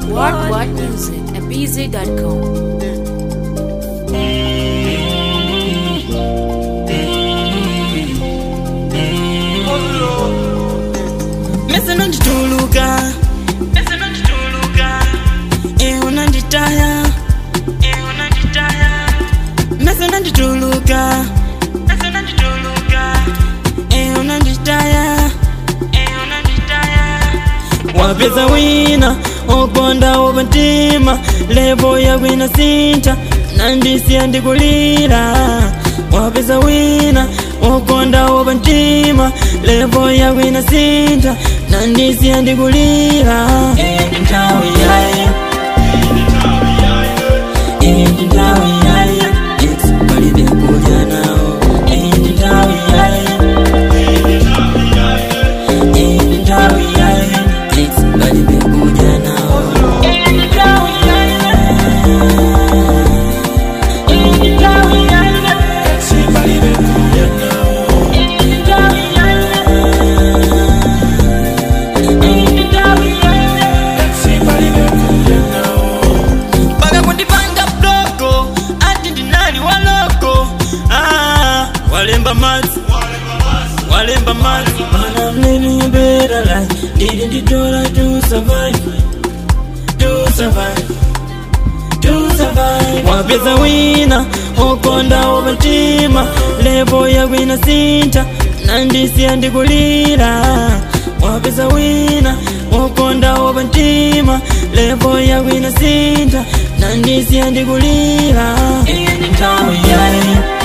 What What Music at BZ.com. mese nandituluka mese nandituluka iwe nanditaya iwe nanditaya mese nandituluka mese nandituluka iwe nanditaya iwe nanditaya wapeza wina okonda wopatima levo yakwina sinta nandisiya ndikulira wapeza wina okonda wopatima levo yakwina sinta nandisiya ndikulira Endi nthawi yaye Endi nthawi yaye Yes, palibe kudya nawo Endi nthawi yaye Endi nthawi yaye Yes, palibe kudya nawo Endi nthawi yaye Endi nthawi yaye Yes, palibe kudya nawo Endi nthawi yaye mpaka kundipanga bloko ati ndinali waloko ah, walemba madzi walemba madzi mana I'm living a better life ndili nditola to survive to survive to survive wapeza wina okonda wopatima levo yakwina sinta nandisiya ndikulira wapeza wina okonda wopatima levo yakwina sinta nandisiya ndikulira iyi ndi nthawi yaye